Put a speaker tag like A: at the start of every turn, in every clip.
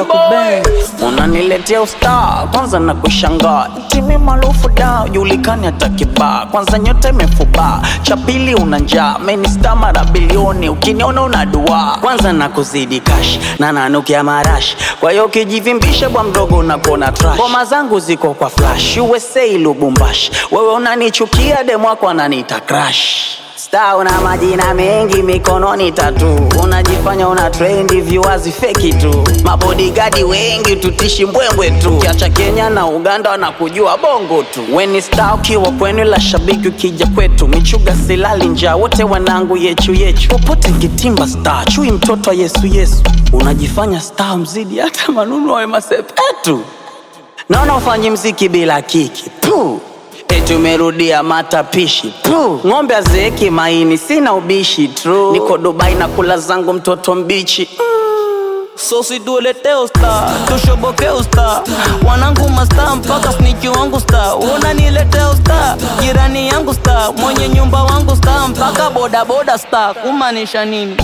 A: unaniletea usta kwanza na kushangaa timi maarufu da julikani hata kibaa kwanza nyota imefuba cha pili una njaa menista mara bilioni ukiniona una dua kwanza na kuzidi kash na nanukia marashi kwa hiyo ukijivimbisha bwa mdogo unakona trash ngoma zangu ziko kwa flash USA Lubumbashi wewe unanichukia demwako ananiita crash Star una majina mengi mikononi tatu, unajifanya una trendi, viewers feki tu, mabodigadi wengi tutishi mbwembwe tu, kiacha Kenya na Uganda wanakujua bongo tu. Weni star ukiwa kwenu, la shabiki ukija kwetu, michuga silali njaa, wote wanangu yechu yechu, popote kitimba star, chui mtoto wa Yesu Yesu, unajifanya star mzidi hata manunu wa Wema Sepetu. Naona ufanyi mziki bila kiki Puh. Eti umerudia matapishi Puh. Ng'ombe azeeki maini, sina ubishi true. Niko Dubai na kula zangu mtoto mbichi
B: So situletee usta, tushoboke usta, wanangu masta mpaka sniki wangu sta, unaniletea usta, jirani yangu sta, mwenye nyumba wangu sta, mpaka boda boda sta, kumaanisha nini?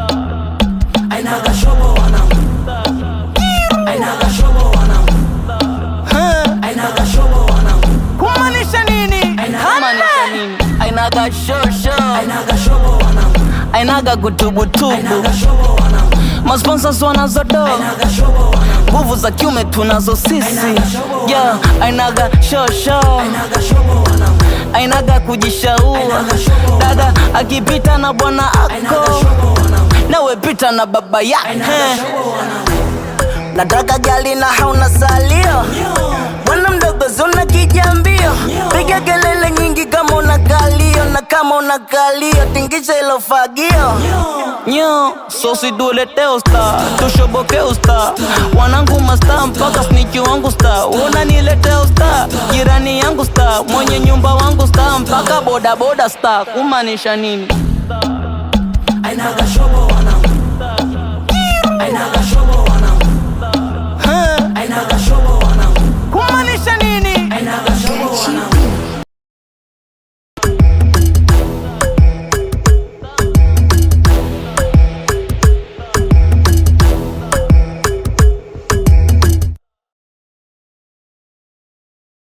C: Ainaga shobo wanangu Ainaga shobo wanangu Ainaga shobo wanangu
B: Kumaanisha nini? Kumaanisha nini? Ainaga shosho,
C: Ainaga shobo wanangu
B: ainaga kutubutubu,
C: Ainaga shobo wanangu
B: masponsors wanazodo
C: Ainaga shobo wanangu
B: nguvu za kiume tunazo sisi, yeah, ainaga shosho
C: Ainaga shobo wanangu
B: ainaga kujishaua dada akipita na bwana ako
C: shobo wanangu
B: nawe pita na baba yake
C: shobo wanangu
B: nataka gali na hauna salio bwana mdogo zuna kijambio piga kelele nyingi kama una kalio na kama una kalio tingisha ilo fagio nyo sosi duletee usta tushoboke usta wanangu masta mpaka sniki wangu sta unaniletea usta jirani yangu sta mwenye nyumba wangu sta mpaka bodaboda sta kumaanisha nini
C: Ainaga shobo wanangu